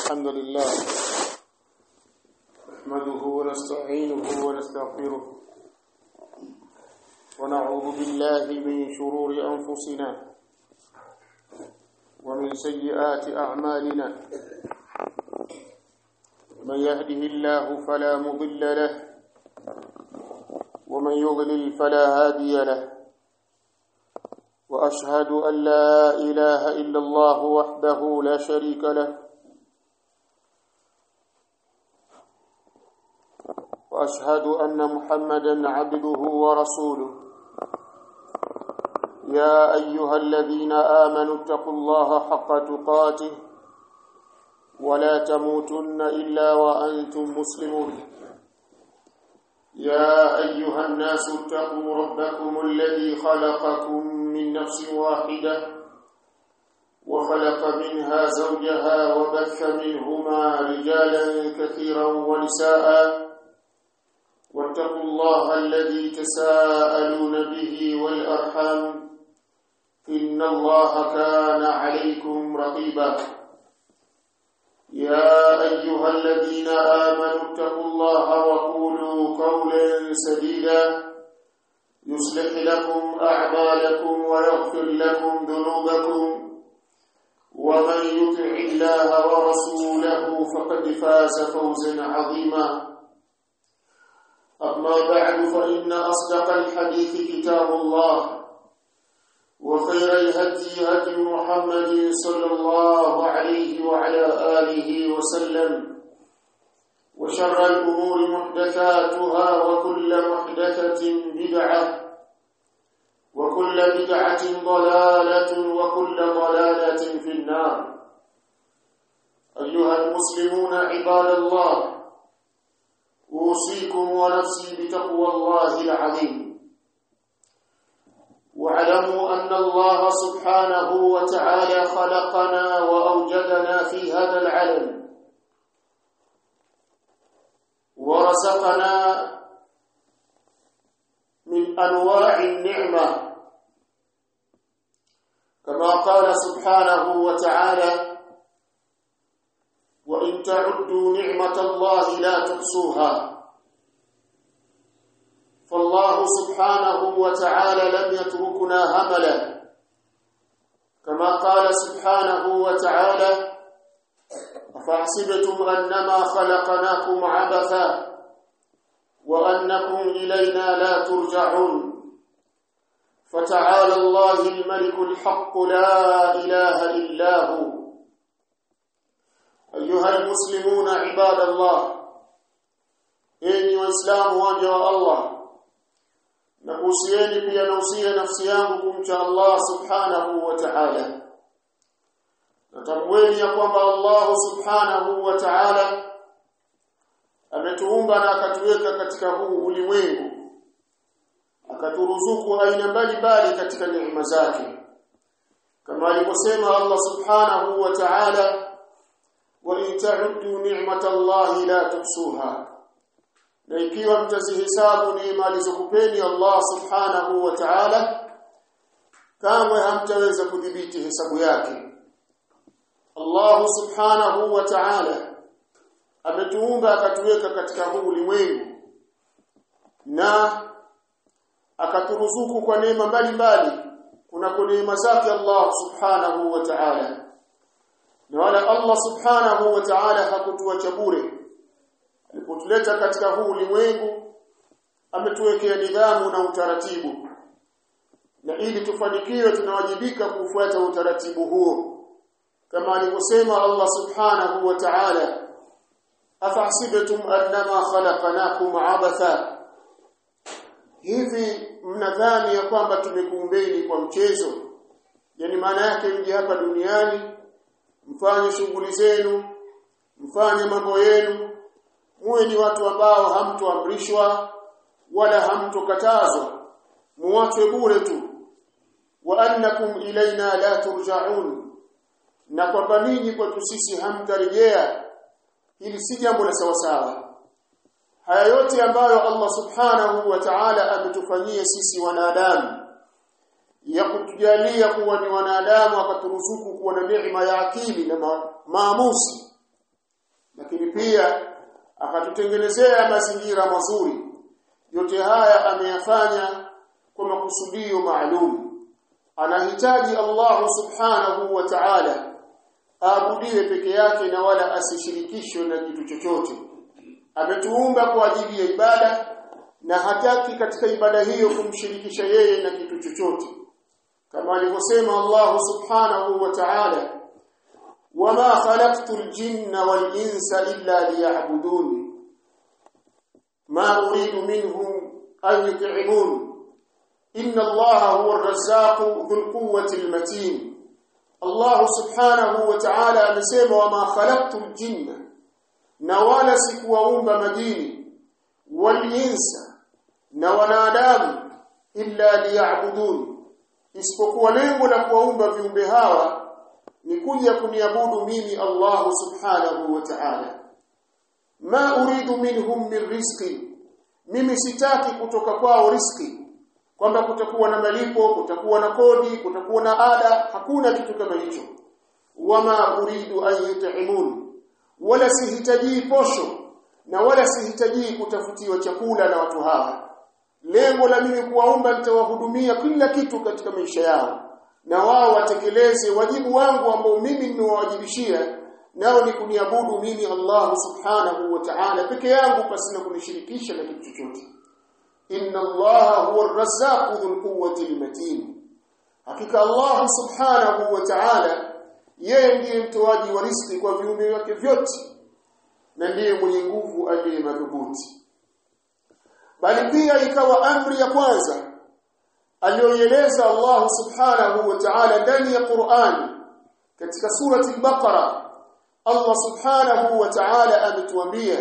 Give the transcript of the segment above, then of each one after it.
الحمد لله نحمده ونستعينه ونستغفره ونعوذ بالله من شرور أنفسنا ومن سيئات أعمالنا من يهده الله فلا مضل له ومن يضلل فلا هادي له واشهد ان لا اله الا الله وحده لا شريك له واشهد ان محمدا عبده ورسوله يا ايها الذين امنوا اتقوا الله حق تقاته ولا تموتن الا وانتم مسلمون يا ايها الناس اتقوا ربكم الذي خلقكم من نفس واحده وخلق منها زوجها وبث منهما رجالا كثيرا ونساء واتقوا الله الذي تساءلون به والارحام ان الله كان عليكم رقيبا يا ايها الذين امنوا اتقوا الله وقولوا قولا سديدا يصلح لكم اعمالكم ويغفر لكم ذنوبكم ومن يطع الله ورسوله فقد فاز فوزا عظيما اما بعد فان اصدق الحديث كتاب الله وخير الهدي هدي محمد صلى الله عليه وعلى آله وسلم وشر الأمور محدثاتها وكل محدثة بدعة وكل بدعة ضلالة وكل ضلالة في النار أيها المسلمون عباد الله أوصيكم ونفسي بتقوى الله العظيم واعلموا أن الله سبحانه وتعالى خلقنا وأوجدنا في هذا العالم ورزقنا من أنواع النعمة كما قال سبحانه وتعالى وإن تعدوا نعمة الله لا تحصوها فالله سبحانه وتعالى لم يتركنا هملا كما قال سبحانه وتعالى أفحسبتم أنما خلقناكم عبثا وأنكم إلينا لا ترجعون فتعالى الله الملك الحق لا إله إلا هو أيها المسلمون عباد الله إني وإسلام وجه الله na kuhusieni pia nausia nafsi yangu kumcha Allah subhanahu wa ta'ala natamweni ya kwamba Allah subhanahu wa ta'ala ametuumba na akatuweka katika huu ulimwengu akaturuzuku aina mbalimbali katika neema zake kama alivyosema Allah subhanahu wa ta'ala wa in ta'uddu ni'matallahi la tuhsuha na ikiwa mtazihesabu neema alizokupeni Allah subhanahu wa ta'ala kamwe hamtaweza kudhibiti hesabu yake Allah subhanahu wa ta'ala ametuumba akatuweka katika huu ulimwengu na akaturuzuku kwa neema mbalimbali kuna neema zake Allah subhanahu wa ta'ala na wala Allah subhanahu wa ta'ala hakutuacha bure alipotuleta katika huu ulimwengu ametuwekea nidhamu na utaratibu na ili tufanikiwe tunawajibika kufuata utaratibu huo kama alivyosema Allah subhanahu wa ta'ala afahsibtum annama khalaqnakum abatha hivi mnadhani ya kwamba tumekuumbeni kwa mchezo yani maana yake mje hapa duniani mfanye shughuli zenu mfanye mambo yenu muwe ni watu ambao hamtoamrishwa wala hamtokatazwa muachwe bure tu wa annakum ilaina la turja'un na kwamba ninyi kwetu sisi hamtarejea hili si jambo la sawasawa haya yote ambayo Allah subhanahu wa ta'ala ametufanyia sisi wanadamu ya kutujalia kuwa ni wanadamu akaturuzuku kuwa na neema ya akili na ma maamuzi lakini pia akatutengenezea mazingira mazuri yote haya ameyafanya kwa makusudio maalum anahitaji Allah subhanahu wa ta'ala aabudiwe peke yake na wala asishirikishwe na kitu chochote ametuumba kwa ajili ya ibada na hataki katika ibada hiyo kumshirikisha yeye na kitu chochote kama alivyosema Allah subhanahu wa ta'ala wama khalaqtul jinna wal insa illa liya'budun ma uridu minhum an yut'imun inna Allah huwa ar-razzaqu dhul quwwati al-matin Allah subhanahu wa ta'ala amesema wama khalaqtul jinna na wala sikuwaumba majini wal insa na wanadamu illa liya'budun isipokuwa lengo la kuwaumba viumbe hawa ni kuja kuniabudu mimi Allah subhanahu wa ta'ala ma uridu minhum min rizqi mimi sitaki kutoka kwao riski kwamba kutakuwa na malipo kutakuwa na kodi kutakuwa na ada hakuna kitu kama hicho wama uridu an yut'imun wala sihitaji posho na wala sihitaji kutafutiwa chakula na watu hawa lengo la mimi kuwaomba nitawahudumia kila kitu katika maisha yao na wao watekeleze wajibu wangu ambao mimi nimewajibishia nao ni kuniabudu mimi Allah subhanahu wa ta'ala peke yangu pasina kunishirikisha na kitu chochote inna Allah huwa ar-razzaqu dhul quwwati al-matin hakika Allah subhanahu wa ta'ala yeye ndiye mtoaji wa riziki kwa viumbe wake vyote na ndiye mwenye nguvu aliye madhubuti bali pia ikawa amri ya kwanza aliyoeleza Allah subhanahu wa ta'ala ndani ya Qur'an katika surati al-Baqara Allah subhanahu wa ta'ala ametuambia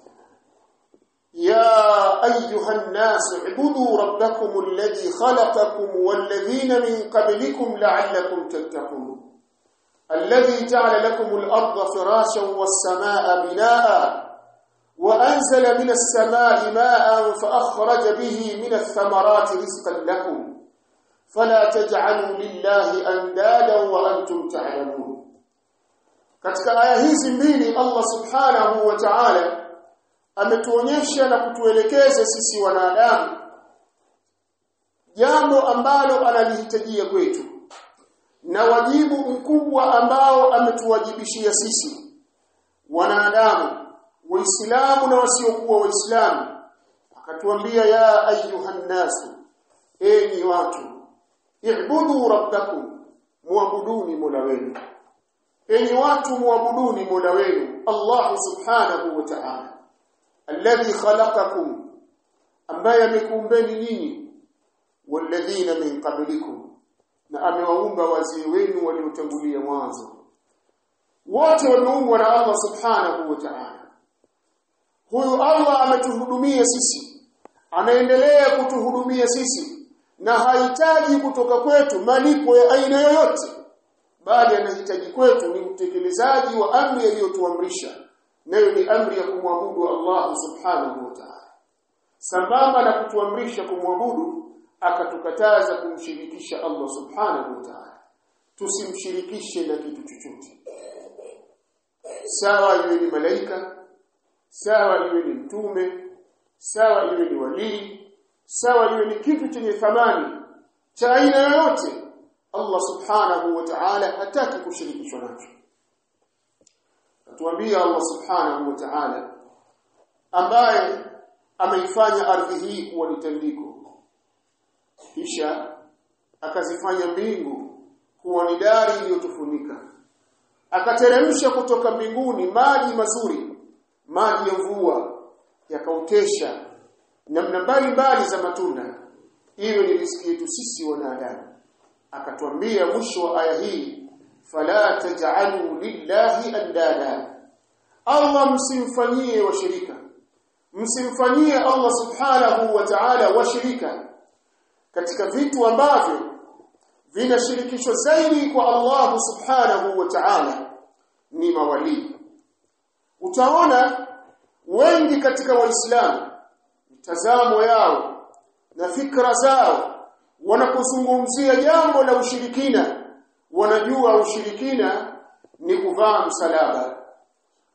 يا أيها الناس اعبدوا ربكم الذي خلقكم والذين من قبلكم لعلكم تتقون الذي جعل لكم الأرض فراشا والسماء بناء وأنزل من السماء ماء فأخرج به من الثمرات رزقا لكم فلا تجعلوا لله أندادا وأنتم تعلمون katika aya hizi mbili Allah subhanahu wa ta'ala ametuonyesha na kutuelekeza sisi wanadamu jambo ambalo analihitajia kwetu na wajibu mkubwa ambao ametuwajibishia sisi wanadamu waislamu na wasiokuwa waislamu akatuambia ya ayuhan nasu enyi watu ibudu rabbakum muabuduni mola wenu enyi watu muabuduni mola wenu Allah subhanahu wa ta'ala alladhi khalaqakum ambaye amekuumbeni nyinyi walladhina min qablikum na amewaumba wazee wenu waliotangulia mwanzo wote wameumbwa na Allah subhanahu wa ta'ala huyu Allah ametuhudumia sisi anaendelea kutuhudumia sisi na hahitaji kutoka kwetu malipo ya aina yoyote bali anahitaji kwetu ni utekelezaji wa amri aliyotuamrisha nayo ni amri ya kumwabudu Allah subhanahu wa ta'ala sambamba na kutuamrisha kumwabudu akatukataza kumshirikisha Allah subhanahu wa ta'ala tusimshirikishe na kitu chochote sawa iwe ni malaika sawa iwe ni mtume sawa iwe ni walii sawa iwe ni kitu chenye thamani cha aina yoyote Allah subhanahu wa ta'ala hataki kushirikishwa nacho atuambia Allah subhanahu wa ta'ala ambaye ameifanya ardhi hii kuwa ni tandiko kisha akazifanya mbingu kuwa ni dari iliyotufunika akateremsha kutoka mbinguni maji mazuri maji ya mvua yakautesha namna mbalimbali za matunda hiyo ni riziki yetu sisi wanadamu akatwambia mwisho wa aya hii fala taj'alu lillahi andada Allah msimfanyie washirika msimfanyie Allah subhanahu wa ta'ala washirika katika vitu ambavyo vinashirikishwa zaidi kwa Allah subhanahu wa ta'ala ni mawali utaona wengi katika waislamu mtazamo yao na fikra zao wanapozungumzia jambo la ushirikina wanajua ushirikina ni kuvaa msalaba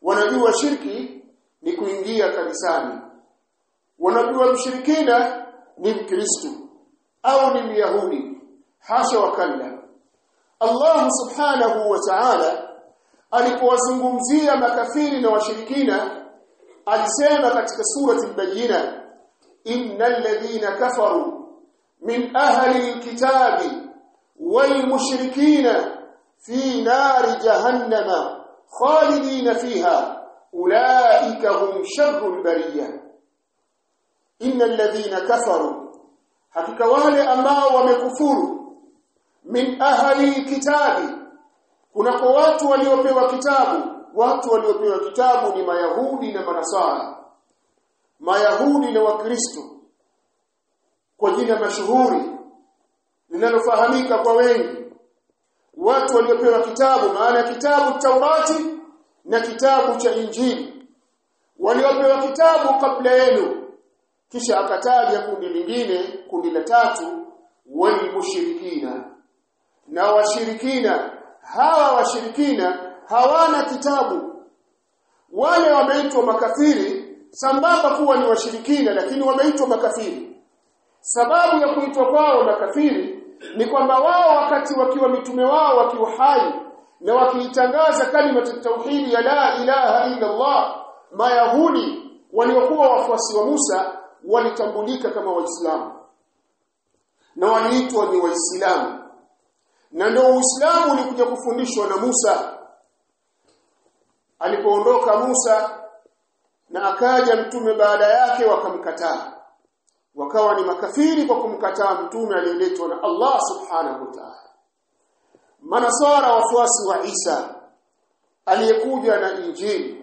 wanajua shirki ni kuingia kanisani wanajua mshirikina ni mkristo au ni myahudi hasha wakalla Allah subhanahu wa ta'ala alipowazungumzia makafiri na washirikina alisema katika surati al-bayyina innal ladhina kafaru min ahli al-kitabi wal mushrikina fi nari jahannama khalidina fiha ulaika hum sharrul bariyah innal ladhina kafaru hakika wale ambao wamekufuru min ahli kitabi kuna kwa watu waliopewa kitabu watu waliopewa kitabu ni mayahudi na manasara mayahudi na wakristo kwa jina mashuhuri linalofahamika kwa wengi watu waliopewa kitabu maana kitabu Taurati na kitabu cha Injili waliopewa kitabu kabla yenu kisha akataja kundi lingine kundi la tatu walmushirikina na washirikina hawa washirikina hawana kitabu wale wameitwa makafiri sambamba kuwa ni washirikina lakini wameitwa makafiri sababu ya kuitwa kwao makafiri ni kwamba wao wakati wakiwa mitume wao wakiwa hai na wakiitangaza kalima tauhidi ya la ilaha illa Allah mayahudi waliokuwa wafuasi wa Musa walitambulika kama waislamu na waliitwa ni waislamu na ndio uislamu ulikuja kufundishwa na Musa alipoondoka Musa na akaja mtume baada yake wakamkataa wakawa ni makafiri kwa kumkataa mtume aliyeletwa na Allah subhanahu wa ta'ala manasara wafuasi wa Isa aliyekuja na injili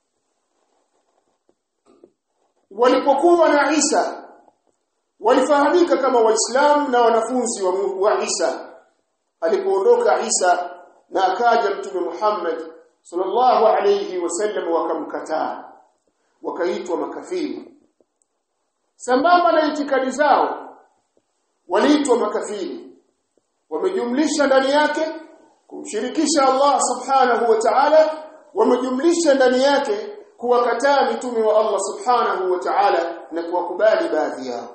walipokuwa na Isa walifahamika kama waislamu na wanafunzi wa, wa Isa alipoondoka Isa na akaja mtume Muhammad sallallahu alayhi wasallam wakamkataa wakaitwa makafiri sambamba na itikadi zao waliitwa makafiri wamejumlisha ndani yake kumshirikisha Allah subhanahu wa ta'ala wamejumlisha ndani yake kuwakataa mitume wa Allah subhanahu wa ta'ala na kuwakubali baadhi yao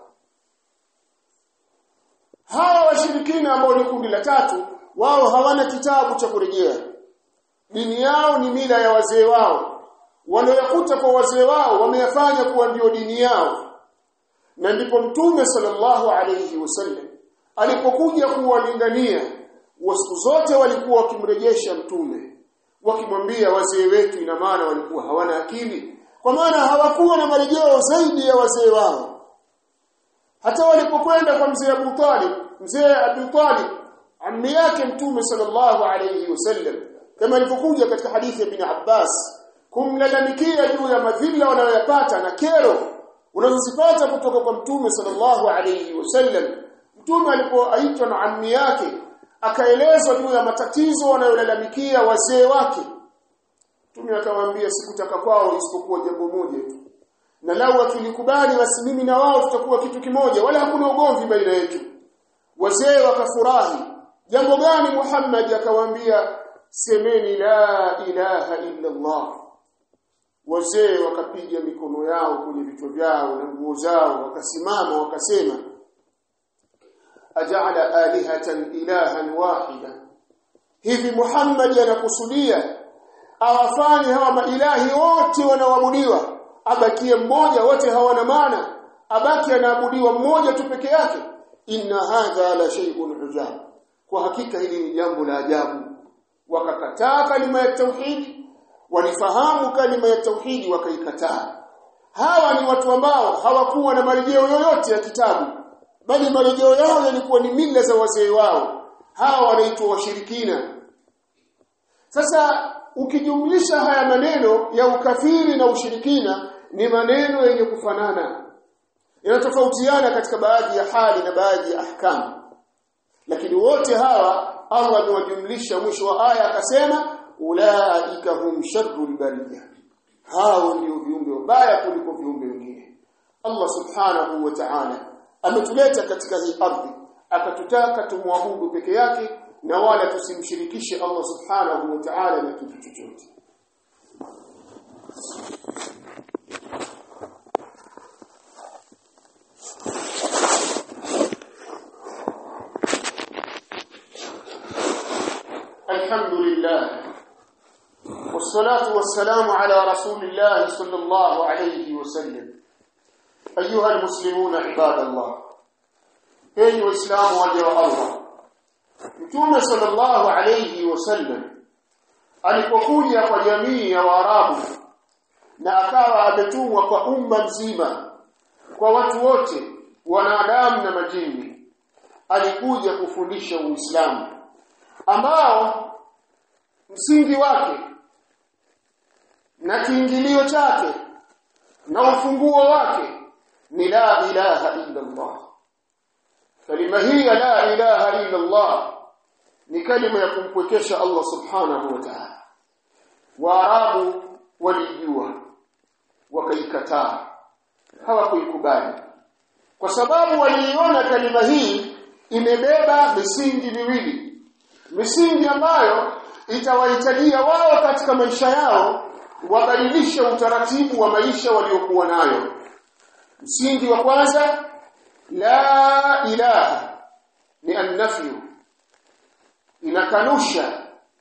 hawa washirikina ambao ni kundi la tatu wao hawana kitabu cha kurejea dini yao ni mila ya wazee wao walioyakuta kwa wazee wao wameyafanya kuwa ndio dini yao na ndipo mtume sallallahu alayhi wasallam alipokuja kuwalingania siku zote walikuwa wakimrejesha mtume wakimwambia wazee wetu ina maana walikuwa hawana akili kwa maana hawakuwa na marejeo zaidi ya wazee wao hata walipokwenda kwa mzee Abu Talib mzee Abu Talib ammi yake mtume sallallahu alayhi wasallam kama ilivyokuja katika hadithi ya Ibn Abbas kumlalamikia juu ya madhila wanayoyapata na kero unazozipata kutoka kwa mtume sallallahu alayhi wasallam mtume alipoaitwa na ammi yake akaelezwa juu ya matatizo wanayolalamikia wazee wake mtume akamwambia sikutaka kwao isipokuwa jambo moja tu na lau wakilikubali basi mimi na wao tutakuwa kitu kimoja wala hakuna ugomvi baina yetu wazee wakafurahi jambo gani Muhammad akawaambia semeni la ilaha illa Allah wazee wakapiga mikono yao kwenye vichwa vyao na nguo zao wakasimama wakasema aja'ala alihatan ilahan wahida hivi Muhammad anakusudia awafanye hawa mailahi wote wanaoabudiwa abakie mmoja wote hawana maana abaki anaabudiwa mmoja tu peke yake inna hadha la shay'un ujab kwa hakika hili ni jambo la ajabu wakakataa kalima ya tauhidi walifahamu kalima ya tauhidi wakaikataa hawa ni watu ambao hawakuwa na marejeo yoyote ya kitabu bali marejeo yao yalikuwa ni mila za wazee wao hawa wanaitwa washirikina sasa ukijumlisha haya maneno ya ukafiri na ushirikina ni maneno yenye kufanana yanatofautiana katika baadhi ya hali na baadhi ya ahkamu lakini wote hawa Allah amewajumlisha mwisho wa aya akasema ulaika hum sharrul bariyah hao ndio viumbe wabaya kuliko viumbe wengine Allah subhanahu wa ta'ala ametuleta katika hii ardhi akatutaka tumwabudu peke yake na wala tusimshirikishe Allah subhanahu wa ta'ala na kitu chochote والصلاة والسلام على رسول الله صلى الله عليه وسلم أيها المسلمون عباد الله أيها الإسلام وجه الله Mtume sallallahu alayhi wasallam alipokuja kwa jamii ya Waarabu na akawa ametumwa kwa umma mzima kwa watu wote wanadamu na majini alikuja kufundisha Uislamu ambao msingi wake na kiingilio chake na ufunguo wake ni la ilaha illa Allah kalima hii ya la ilaha illa Allah ni kalima ya kumpwekesha Allah subhanahu wa ta'ala waarabu walijua wakaikataa hawakuikubali kwa sababu waliiona kalima hii imebeba misingi miwili misingi ambayo itawahitajia wao katika maisha yao wabadilishe utaratibu wa maisha waliokuwa nayo msingi wa kwanza la ilaha ni annafyu inakanusha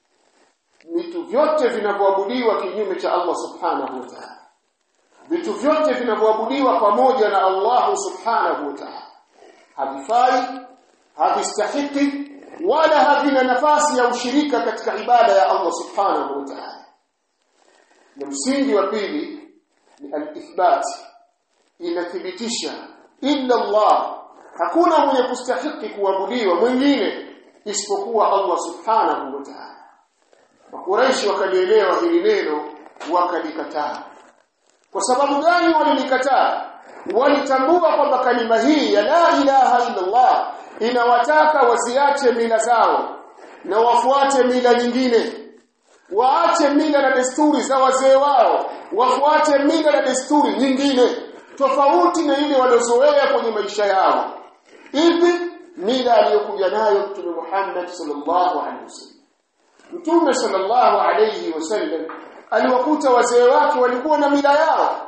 vitu vyote vinavyoabudiwa kinyume cha Allah subhanahu wa ta'ala vitu vyote vinavyoabudiwa pamoja na Allah subhanahu wa ta'ala havifai havistahiki wala havina nafasi ya ushirika katika ibada ya Allah subhanahu wa ta'ala na msingi wa pili ni al-ithbat inathibitisha illa Allah hakuna mwenye kustahiki kuabudiwa mwingine isipokuwa Allah subhanahu wa ta'ala Makuraishi wakalielewa hili neno wakalikataa kwa sababu gani walilikataa walitambua kwamba kalima hii ya la ilaha illa Allah inawataka wasiache mila zao na wafuate mila nyingine waache mila na desturi za wazee wao wafuate mila na desturi nyingine tofauti na ile waliozoea kwenye maisha yao ipi mila aliyokuja nayo Mtume Muhammad sallallahu alaihi wasallam Mtume sallallahu alaihi wasallam aliwakuta wazee wake walikuwa na mila yao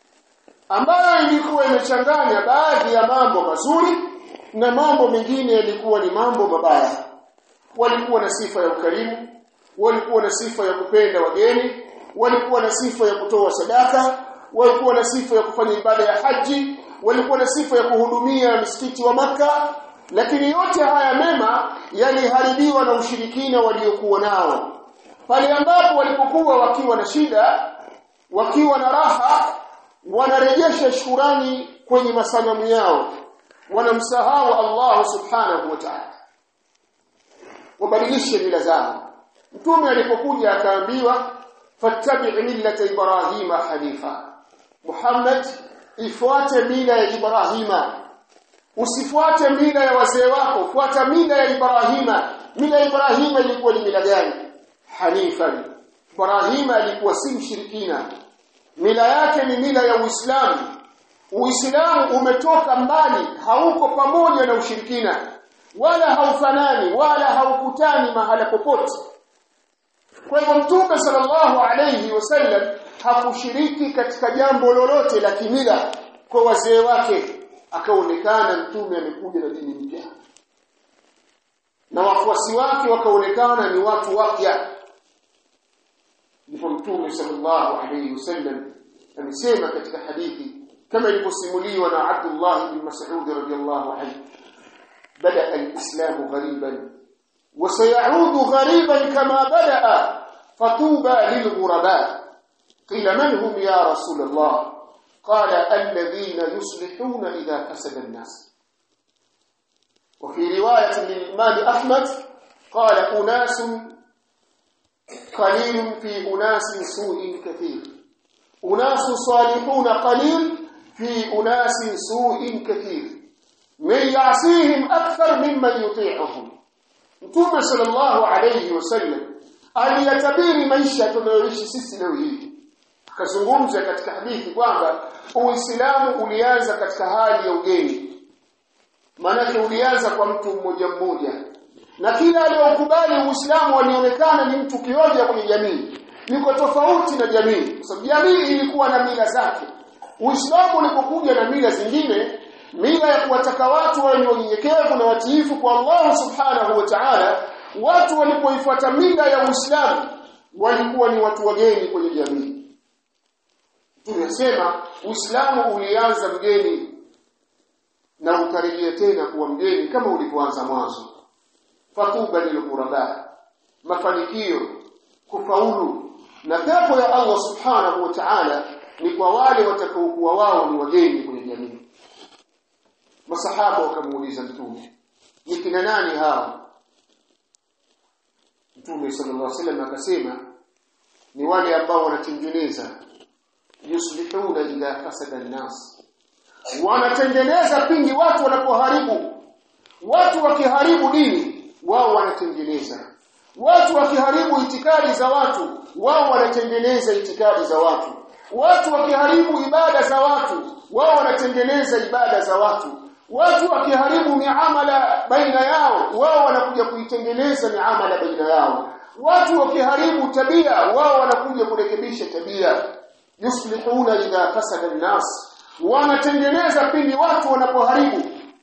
ambayo ilikuwa imechanganya baadhi ya mambo mazuri na mambo mengine yalikuwa ni mambo mabaya walikuwa na sifa ya ukarimu walikuwa na sifa ya kupenda wageni walikuwa na sifa ya kutoa sadaka walikuwa na sifa ya kufanya ibada ya haji walikuwa na sifa ya kuhudumia msikiti wa maka lakini yote haya mema yaliharibiwa na ushirikina waliokuwa nao pale ambapo walipokuwa wakiwa na shida wakiwa na raha wanarejesha shukrani kwenye masanamu yao wanamsahau Allah subhanahu wa ta'ala wabadilishe mila zao mtume alipokuja akaambiwa fattabi' millata ibrahima hanifa Muhammad ifuate mila ya Ibrahima usifuate mila ya wazee wako fuata mila ya Ibrahima mila ya Ibrahima ilikuwa ni mila gani hanifan Ibrahima alikuwa si mshirikina mila yake ni mila ya Uislamu Uislamu umetoka mbali hauko pamoja na ushirikina wala haufanani wala haukutani mahala popote kwa hivyo mtume sallallahu alayhi wasallam hakushiriki katika jambo lolote la kimila kwa wazee wake akaonekana mtume amekuja na dini mpya na wafuasi wake wakaonekana ni watu wapya ndipo mtume sallallahu alayhi wasallam amesema katika hadithi kama ilivyosimuliwa na Abdullah ibn Mas'ud radiyallahu anhu bada al-islam ghariban وسيعود غريبا كما بدأ فطوبى للغرباء قيل من هم يا رسول الله قال الذين يصلحون إذا فسد الناس وفي رواية للإمام أحمد قال أناس قليل في أناس سوء كثير أناس صالحون قليل في أناس سوء كثير من يعصيهم أكثر ممن يطيعهم Mtume sallallahu alayhi wasallam aliyatabiri maisha tunayoishi sisi leo hii. Akazungumza katika hadithi kwamba Uislamu ulianza katika hali ya ugeni. Maanake ulianza kwa mtu mmoja mmoja. Na kila aliyokubali Uislamu alionekana ni mtu kioja kwenye jamii. Niko tofauti na jamii. Kwa sababu jamii ilikuwa na mila zake. Uislamu ulipokuja na mila zingine mila ya kuwataka watu wawe ni wanyenyekevu na watiifu kwa Allah subhanahu wa ta'ala watu walipoifuata mila ya Uislamu walikuwa ni watu wageni kwenye jamii tunasema Uislamu ulianza mgeni na ukarejea tena kuwa mgeni kama ulivyoanza mwanzo fatuba lilghuraba mafanikio kufaulu na pepo ya Allah subhanahu wa ta'ala ni kwa wale watakaokuwa wao ni wageni kwenye jamii masahaba wakamuuliza mtume ni kina nani hao mtume sallallahu alaihi wasallam akasema ni wale ambao wanatengeneza yuslihuna idha fasada an-nas wanatengeneza pindi watu wanapoharibu watu wakiharibu dini wao wanatengeneza watu wakiharibu itikadi za watu wao wanatengeneza itikadi za watu watu wakiharibu ibada za watu wao wanatengeneza ibada za watu watu wakiharibu miamala baina yao wao wanakuja kuitengeneza miamala baina yao watu wakiharibu tabia wao wanakuja kurekebisha tabia yuslihuna idha fasada an-nas wanatengeneza pindi watu wanapoharibu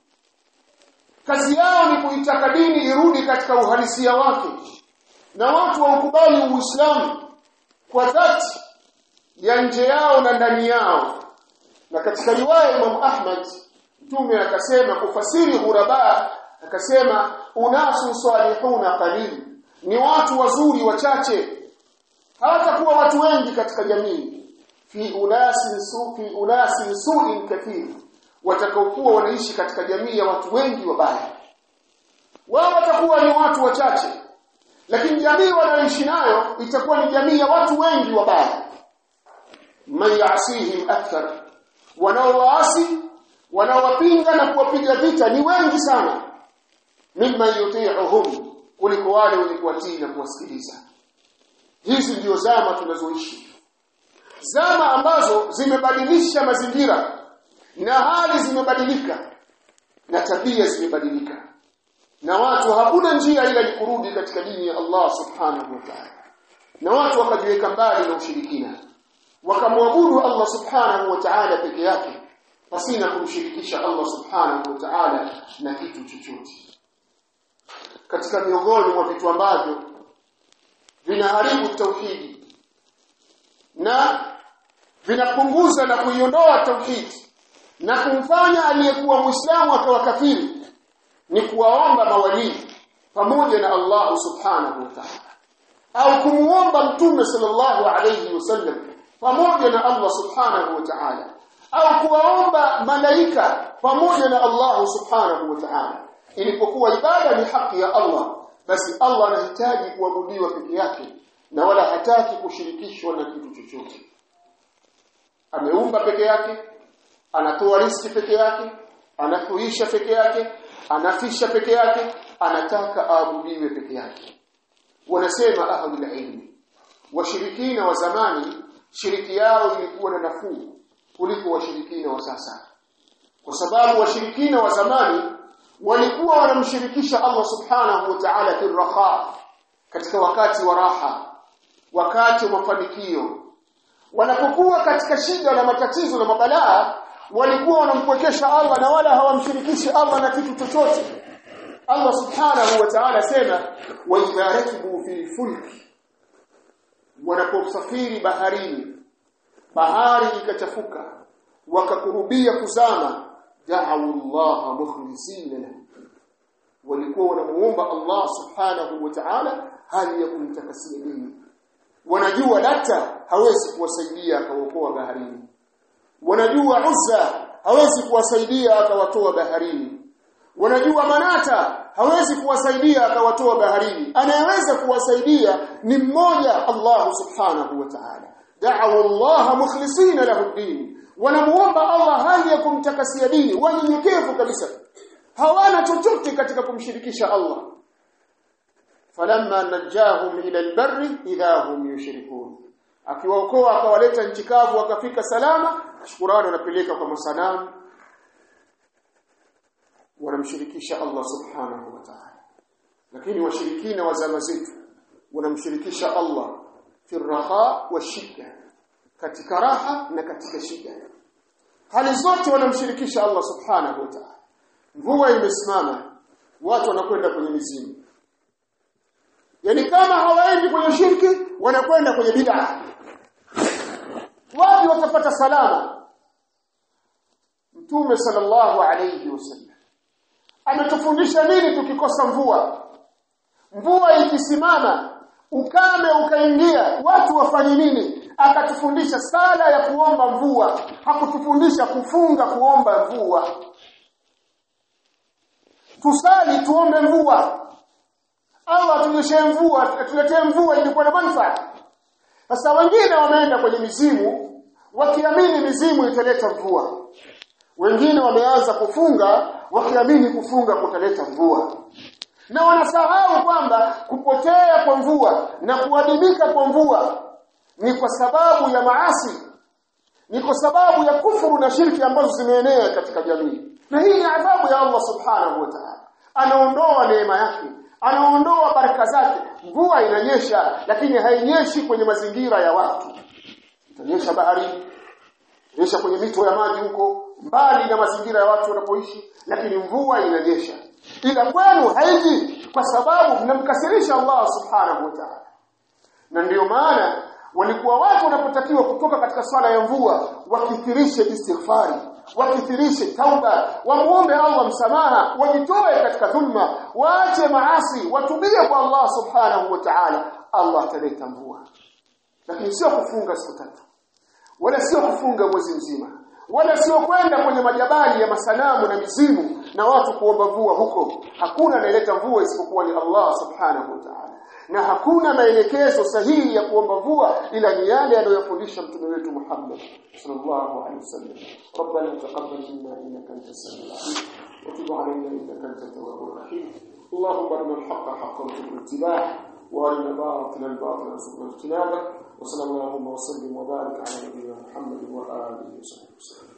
kazi yao ni kuitaka dini irudi katika uhalisia wake na watu waukubali uislamu kwa dhati ya nje yao na ndani yao na katika riwaya Imam Ahmad mtume akasema kufasiri ghuraba akasema unasu salihuna qalil ni watu wazuri wachache hawatakuwa watu wengi katika jamii fi unasin su fi unasin su'in kathir watakaokuwa wanaishi katika jamii ya watu wengi wabaya wao watakuwa ni watu wachache lakini jamii wanaoishi nayo itakuwa ni jamii ya watu wengi wabaya man yasihim akthar wanaowaasi wanaowapinga na kuwapiga vita ni wengi sana mimma yuti'uhum kuliko wale wenye kuwatii na kuwasikiliza hizi ndio zama tunazoishi zama ambazo zimebadilisha mazingira na hali zimebadilika na tabia zimebadilika na watu hakuna njia ila ni kurudi katika dini ya Allah subhanahu wa ta'ala na watu wakajiweka mbali na ushirikina wakamwabudu Allah subhanahu wa ta'ala peke yake pasina kumshirikisha Allah subhanahu wa ta'ala na kitu chochote katika miongoni mwa vitu ambavyo vinaharibu tauhidi na vinapunguza na kuiondoa tauhidi na kumfanya aliyekuwa muislamu akawa kafiri ni kuwaomba mawalii pamoja na Allah subhanahu wa ta'ala au kumuomba mtume sallallahu alayhi wasallam pamoja na Allah subhanahu wa ta'ala au kuwaomba malaika pamoja na Allah subhanahu wa ta'ala ilipokuwa ibada ni haki ya Allah basi Allah anahitaji kuabudiwa peke yake na wala hataki kushirikishwa na kitu chochote ameumba peke yake anatoa riski peke yake anafuisha peke yake anafisha peke yake anataka aabudiwe peke yake wanasema ahlul ilmi washirikina wa zamani shiriki yao ilikuwa na nafuu kuliko washirikina wa sasa kwa sababu washirikina wa zamani walikuwa wanamshirikisha Allah subhanahu wa ta'ala fi raha katika wakati wa raha wakati wa mafanikio wanapokuwa katika shida na matatizo na mabalaa walikuwa wanampwekesha Allah na wala hawamshirikishi Allah na kitu chochote Allah subhanahu wa ta'ala sema wa idha rakibu fil fulki wanaposafiri baharini bahari ikachafuka wakakurubia kuzama da'u Allah mukhlisina lahu walikuwa wanamuomba Allah subhanahu wa ta'ala hali ya kumtakasia dini wanajua lata hawezi kuwasaidia akaokoa baharini wanajua Uzza hawezi kuwasaidia akawatoa baharini wanajua Manata hawezi kuwasaidia akawatoa baharini anayeweza kuwasaidia ni mmoja Allah subhanahu wa ta'ala da'u Allah mukhlisina lahu din wanamuomba Allah hali ya kumtakasia dini wanyenyekevu kabisa hawana chochote katika kumshirikisha Allah falamma najahum ila albarri idha hum yushrikun akiwaokoa akawaleta nchi kavu wakafika salama shukrani wanapeleka kwa masanamu wanamshirikisha Allah subhanahu wa ta'ala lakini washirikina wa zama zetu wanamshirikisha Allah fi raha wa shida katika raha na katika shida hali zote wanamshirikisha Allah subhanahu wa ta'ala mvua imesimama watu wanakwenda kwenye mizimu yani kama hawaendi kwenye shirki wanakwenda kwenye bid'a wapi watapata salama mtume sallallahu alayhi wasallam ametufundisha nini tukikosa mvua mvua ikisimama ukame ukaingia watu wafanye nini akatufundisha sala ya kuomba mvua hakutufundisha kufunga kuomba mvua tusali tuombe mvua Allah atunyeshe mvua atuletee mvua ilikuwa na manufaa sasa wengine wameenda kwenye mizimu wakiamini mizimu italeta mvua wengine wameanza kufunga wakiamini kufunga kutaleta mvua na wanasahau kwamba kupotea kwa mvua na kuadimika kwa mvua ni kwa sababu ya maasi ni kwa sababu ya kufuru na shirki ambazo zimeenea katika jamii na hii ni adhabu ya Allah subhanahu wa ta'ala anaondoa neema yake anaondoa baraka zake mvua inanyesha lakini hainyeshi kwenye mazingira ya watu itanyesha baharini itanyesha kwenye mito ya maji huko mbali na mazingira ya watu wanapoishi lakini mvua inanyesha ila kwenu haiji kwa sababu mnamkasirisha Allah subhanahu wa ta'ala na ndiyo maana walikuwa watu wanapotakiwa kutoka katika swala ya mvua wakithirishe istighfari wakithirishe tauba wamuombe Allah msamaha wajitoe katika dhulma waache maasi watubie kwa Allah subhanahu wa ta'ala Allah ataleta mvua lakini sio kufunga siku tatu wala sio kufunga mwezi mzima wala sio kwenda kwenye majabali ya masanamu na mizimu na watu kuomba mvua huko hakuna anayeleta mvua isipokuwa ni Allah subhanahu wa ta'ala na hakuna maelekezo sahihi ya kuomba mvua ila ni yale aliyofundisha mtume wetu Muhammad sallallahu alaihi wasallam ربنا تقبل منا انك انت السميع العليم وتب علينا انك انت التواب الرحيم اللهم ارنا الحق حقا وارزقنا اتباعه وارنا الباطل باطلا وارزقنا اجتنابه وصلى اللهم وسلم وبارك على نبينا محمد واله وصحبه وسلم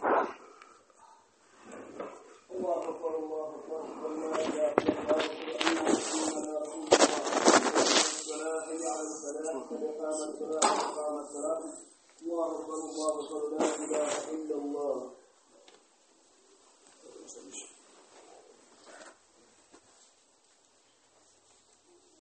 الله اكبر الله اكبر لا اله الا الله الصلاه على الفلاح قد قامت الصلاه قامت الصلاه الله اكبر الله اكبر لا اله الا